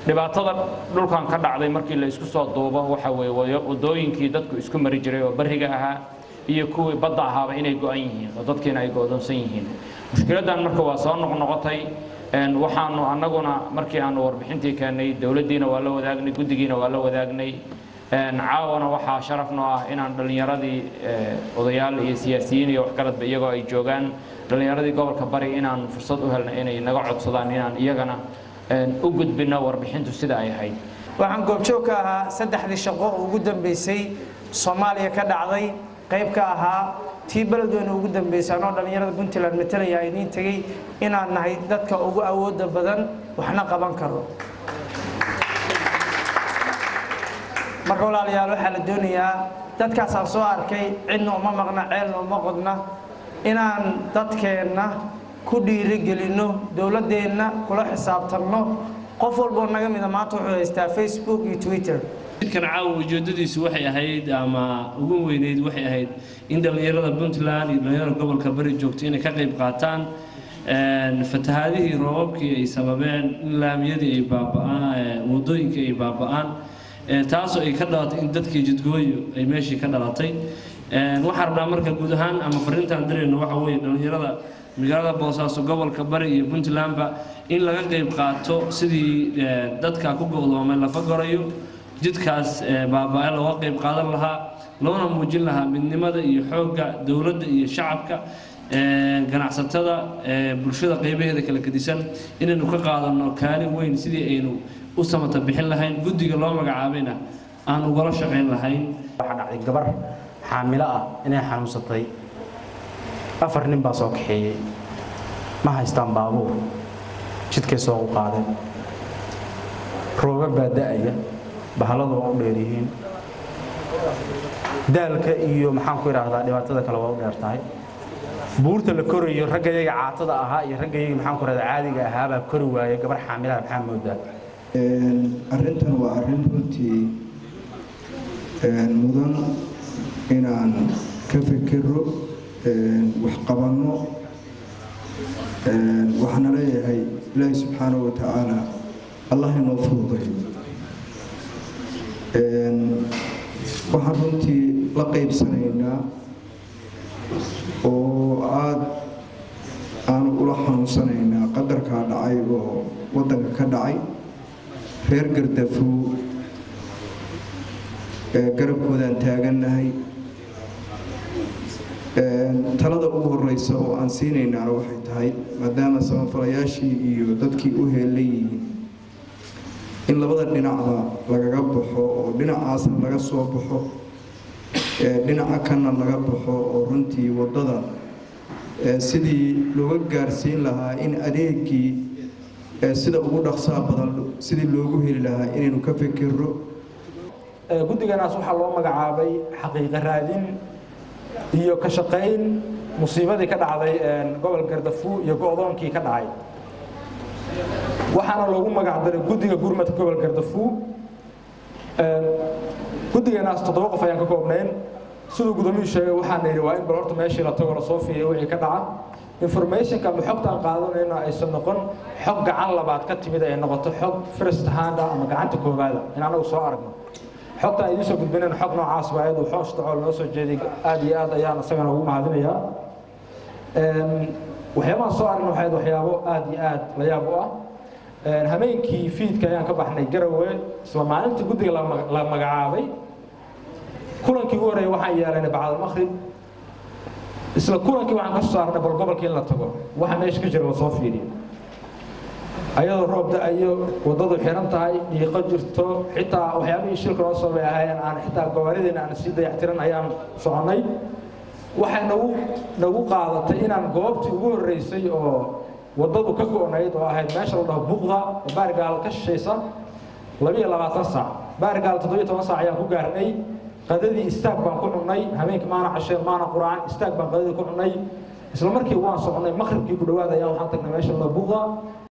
dhibaatada dhulkan ka dhacday markii la isku soo duubo waxa weeye wadooyinkii dadku isku mari jiray oo bariga ahaa iyo kuwii badda ahaaba inay go-an yihiin oo dadkiina ay go-doonsan yihiin mushkiladdan marka waa soo noqnoqotay waxaanu annaguna markii aanu warbixintii keennay dowladdiina waa la wadaagnay guddigiina waa la wadaagnay caawana waxaa sharaf noo ah inaan dhallinyaradii odayaal iyo siyaasiyiin iyo waxgaradba iyagoo ay joogaan dhallinyaradii gobolka bari inaan fursad u helna inay naga codsadaan inaan iyagana u gudbino warbixintu sida ay ahayd waxaan goobjoog ka ahaa saddexdii shaqo oo ugu dambeysay soomaaliya ka dhacday qayb ka ahaa tii beledweyne ugu dambeysay anoo dhallinyarada puntland matalaya idiin tegey inaan nahay dadka ugu awooda badan waxna qaban karo marka walaalayaal waxaa la doonayaa dadkaasaan soo arkay cidna uma maqna ceelna uma qodna inaan dadkeenna ku dhiirigelinno dowladdeenna kula xisaabtanno qof walboo naga mida maanta wuxuu haystaa facebook iyo twitter midkan caawa ujeedadiisu waxay ahayd ama ugu weyneyd waxay ahayd in dhallinyarada puntland iyo dhallinyarada gobolka bari joogto inay ka qayb qaataan fatahaadihii roobabkii ay sababeen in laamiyadii ay baaba'aan wadooyinkii ay baaba'aan taasoo ay ka dhalatay in dadkii jidgooyo ay meeshii ka dhalatay waxaan rabnaa marka guud ahaan ama fariintaan dirayno waxa weeye dhallinyarada magaalada boosaaso gobolka bari iyo puntlandba in laga qayb qaato sidii dadka ku go'doomay lafa gorayo jidkaas baaba'e looga qayb qaadan lahaa loona muujin lahaa midnimada iyo xoogga dowladda iyo shacabka ganacsatada bulshada qaybaheeda kala gedisan inaynu ka qaadanno kaalin weyn sidii aynu u samata bixin lahayn guddiga loo magacaabayna aan ugala shaqayn lahayn waxaa dhacday gabar xaamilo ah inay xanuunsatay afar nin baa soo kaxeeyey ma haystaan baabuur jidkay soo u qaadeen rooga baa da'aya bahaladu waa u dheer yihiin daalka iyo maxaan ku idhaahdaa dhibaatada kale waa u dheer tahay buurta la korayo ragga yaga caatada ahaa iyo ragga yaga maxaan ku idhahdaa caadiga ahaabaa kori waaya gabar xaamilaha maxaa moodaa arrintan waa arrin runtii mudan inaan ka fikiro wax qabanno waxaana leeyahay ilaahi subxaanahu wa tacaala allah inoo fududayo waxaan runtii la qaybsanaynaa oo aada aanu ula xanuunsanaynaa qadarkaa dhacay oo waddanka ka dhacay reer gardafuu garabkoodaan taagannahay talada ugu horeysa oo aan siinaynaana waxay tahay maadaama samafalayaashii iyo dadkii u heelan yihiin in labada dhinacba lagaga baxo oo dhinacaasna laga soo baxo dhinaca kanna laga baxo oo runtii waddada sidii looga gaarsiin lahaa in adeegii sida ugu dhaqsaa badan sidii loogu heli lahaa inaynu ka fikirro guddiganaas waxaa loo magacaabay xaqiiqa raadin iyo ka shaqayn musiibadii ka dhacday gobol gardafuu iyo go'doonkii ka dhacay waxaana loogu magac daray guddiga gurmadka gobol gardafuu guddiganaas toddoba qof ayaan ka koobnayn siduu gudoomiyuu sheegay waxaan yidhi waa in bal horta meeshii la tago lasoo fiiriyo wixii ka dhaca informationka ama xogta aan qaadanayno aysan noqon xog gacan labaad ka timid ay noqoto xog first hand ama gacanta koowaada in anagu soo aragno xogta aan idiin soo gudbinayn xog noocaas waa ayadu xoosh dacool noo soo jeeday aad iyo aad ayaan isagana ugu mahadinayaa waxyaabahan soo aragna waxayd waxyaabo aad iyo aad la yaab u ah hameenkii fiidka ayaan ka baxnay garowe isla maalintii guddiga la magacaabay kulankii ugu horreeyay waxaan yeelanay bacdalmaqrib isla kulankii waxaan ka soo saarnay bal gobolkii in la tago waxa meesha ka jira la soo fiiriyo ayadoo roob da-ayo waddadu xiran tahay dhiiqo jirto xitaa waxyaabihii shilka noo sabay ahaayeen aan xitaa gawaarideena aan sii dayactiran ayaan soconnay waxay nagu nagu qaadatay inaan goobtii ugu horreysay oo waddadu ka go'nayd oo ahayd meesha la dhaho buqda oo baarigaal ka shishaysa labiyo labaatan saac baarigaal toddobiyo toban saac ayaan ku gaarnay qadadii istaag baan ku cunnay habeenkii maana casheen maana quraan istaag baan qadadii ku cunnay isla markii waan soconnay maqribkii ku dhowaad ayaan waxaan tagnay meesha la dhaho buqda